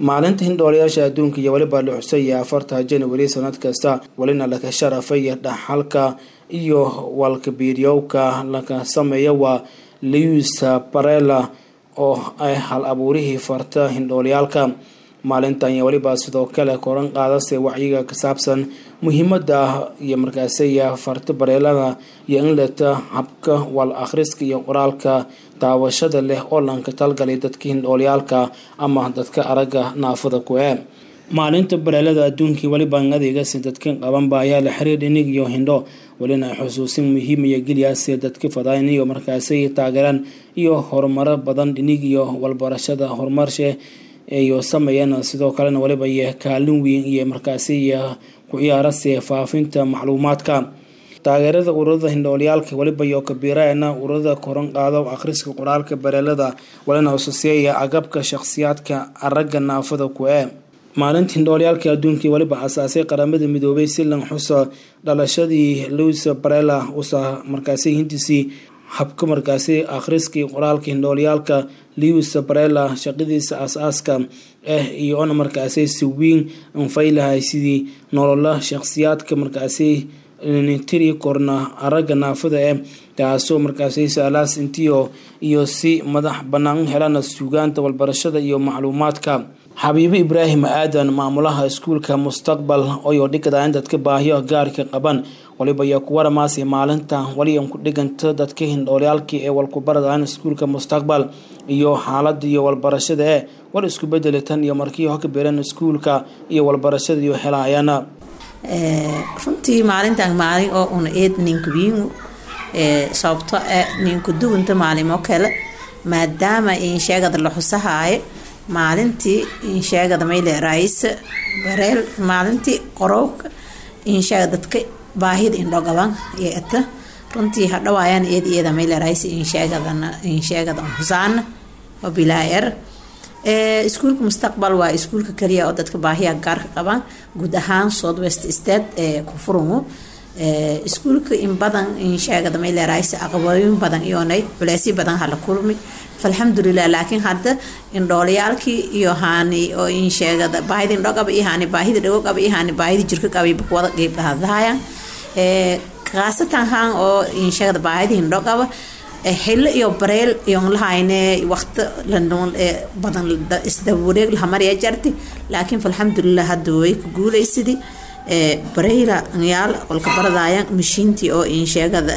maalinta hindhoolayaasha adduunka iyo weliba la xusaya afarta janawari sanad kasta welina laka sharafaya dhaxalka iyo walkabiiryowka laka sameeya waa lewis barela oo ay hal abuurihii farta hindhooliyaalka maalintan iyo weliba sidoo kale koran qaadase wacyiga ka saabsan muhiimada iyo markaasiya farta bareelada iyo in leta habka wal akhriska iyo qoraalka daawashada leh oo lanka talgalay dadka hindhoolyaalka ama dadka aragga naafada ku ee maalinta bareelada adduunkii weliba adeegasi dadka qabanba ayaa la xiriir inig iyo hindho welina xusuusin muhiim iyo geliyaase dadka fadaan iyo markaasi taageeraan iyo horumaro badan dhinig iyo walbarashada horumarshe iyo sameeyeen sidoo kalena weliba iyo kaalin weyn iyo markaasi iyo ku ciyaarase faafinta macluumaadka taageerada ururada hindhoolyaalka weliba iyo kabiiraena ururada koran qaado akhriska qoraalka bareelada walina ususeeya agabka shakhsiyaadka aragga naafada ku ee maalinta hindhoolyaalka adduunkii weliba asaasay qaramada midoobay si lan xusa dhalashadii louis barela usa markaasi hintisii habka markaasi akhriskii qoraalka hindhoolyaalka lewis barela shaqadiisa aas-aaska ah iyo ona markaasi si weyn anfaylahay sidii nolola shakhsiyaadka markaasi tiri korna aragga naafada eh taasoo markaasi saalaas intiyo iyo si madax banaan helana suugaanta walbarashada iyo macluumaadka xabiibo ibraahim aadan maamulaha iskuulka mustaqbal oyoo dhigada in dadka baahiyo gaarka qaban waliba iyo kuwa dhamaasi maalinta waliyan ku dhiganta dadka hindhoolyaalkii ee walkubaradaan iskuulka mustaqbal iyo xaalada iyo walbarashada ee war isku bedeli tan iyo markii hoka beereen iskuulka iyo walbarashada iyo helaayana runtii maalintan maalin oo una eed ninkubiingu sababto ninku duwanta maalimo kale maadaama insheegada la xusahaayo maalintii insheegada mayle raayisa bareel maalintii qorowka insheega dadka baahida indhogaban iyo eta runtii hadhawaayaan eed iyada mayle raayisa insheegadana insheegada xusaana oo bilaa er iskuulka mustaqbal waa iskuulka kaliya oo dadka baahiya gaarka qabaan guud ahaan south west state ee ku furungu iskuulka in badan insheegada mayle raayisa aqabooyin badan iyoonay culeysyo badan hala kulmi alxamdulilah laakiin hadda indhoolayaalkii iyo haani oo insheegada baahida indho qaba iyo haani baahida dhago qaba iyo haani baahida jirka qaba kuwada qeyb dhahadahayaan khaasatan haan oo insheegada baahida indho qaba xillo iyo bareel iyon lahayne waqti badan isdawareeg lahamarya jarti laakiin alxamdulilah hadda way ku guulaysadii bareyla yaal kolka baradaayan mashiintii oo insheegada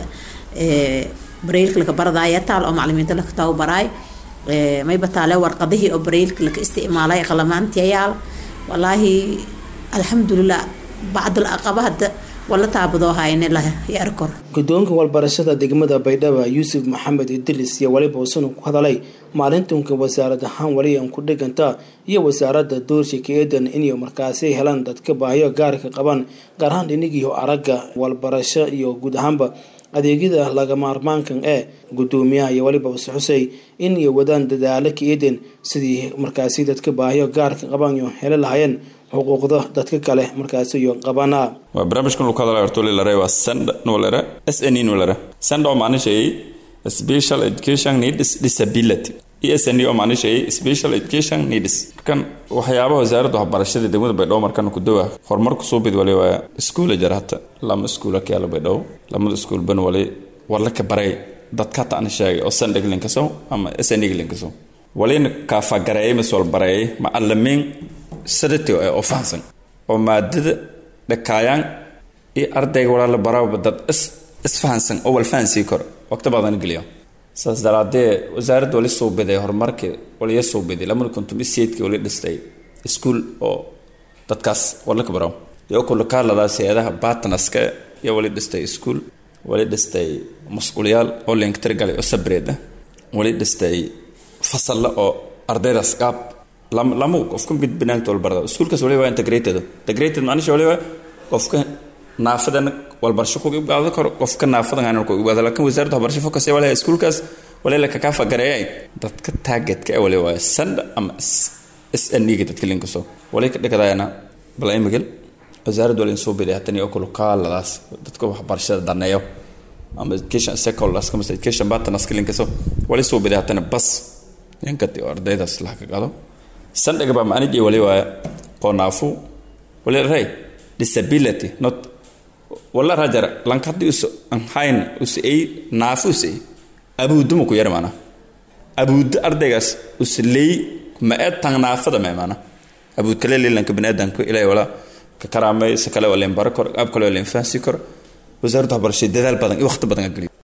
bareylka laka baradaya taal oo macalimiinta laka tababaraay mayba taale warqadihii oo bareylka laka isticmaalay qalamaantiyayaal walaahi alxamdulilah bacdul aqaba hadda wala taabadoo hayne la yarkor guddoonka walbarashada degmada baydhaba yuusuf maxamed idris iyo weliba usuna ku hadalay maalintunka wasaarad ahaan waliyan ku dhiganta iyo wasaaradda doorshika eedan inay markaasi helaan dadka baahiyo gaarka qaban gaar ahaan dhinigiiho aragga walbarasho iyo guud ahaanba adeegyada laga maarmaankan ee gudoomiyaha iyo weliba use xusey in iyo wadaan dadaalo ka eeden sidii markaasi dadka baahiyo gaarka qaban iyo heli lahayeen xuquuqda dadka kale markaasi iyo qabana waa barnaamijkan lagu hadalay horta lilare waa send nolere s n nolere send oo macnishay special education needs disability e s n oo macnishay special education needs kan waxyaabaha wasaaradda waxbarashada degmada baydhabo markan ku dawa horumarku soo bid wali waa iskuula jar hata lama iskuula kayaala baydhabo lamada iskuul ban wali wala ka baray dadka taana sheegay oo send eglinkaso ama s n eglinkaso walina kaafagareeyay mas walbareeyay macalimiin sadatiyo ee oo fahansan oo maadada dhakaayaan iyo ardayga walaala baraaba dad is isfahansan oo wal fahansii karo waqti badan geliyo saas daraadee wasaaradda wali soo biday horumarkii waliya soo biday lamada kuntum isiyeedkii wali dhistay iskuul oo dadkaas wala ka baro iyo kulakaaladaas hay-adaha batnaska iyo wali dhistay iskuul wali dhistay mas-uuliyaal oo linktirgalay oo sabreed ah wali dhistay fasalla oo ardaydaas qaab lama qofka banaanka walbarda iskuulkaas waliba waa integrated integrated macnisha waliba qofka naafadana walbarasho ku ibgaado karo qofka naafadan aan ku ibgaado laakiin wasaaradda waxbarasho focus waliba iskuulkaas waliba ka kaafa gareeyay dadka targetka ee waliba waa sand ama SNG dadka linkaso waliba ka dhigayana bal imigel wasaaradda waliba soo biday hatani oo kula kaaladaas dadka waxbarashada daneeyo ama education secondary kama education partners linkaso waliba soo biday hatani bas yankati ardaydaas la ka qado sandhaga baa macnijii wali waaya qoonaafu wali ray disability not wala rajar lankadi us anhayn us ay naafu us ay abuudu ma ku yar maana abuudu ardaygaas us leey ma ee tan naafada ma maana abuud kale leelanka baniaadanku ilaa wala ka karaamay si kale wala baro kor ab kale wala fahansi kor wasaaradda waxbarashada dadaal badan iyo waqti badan geliyo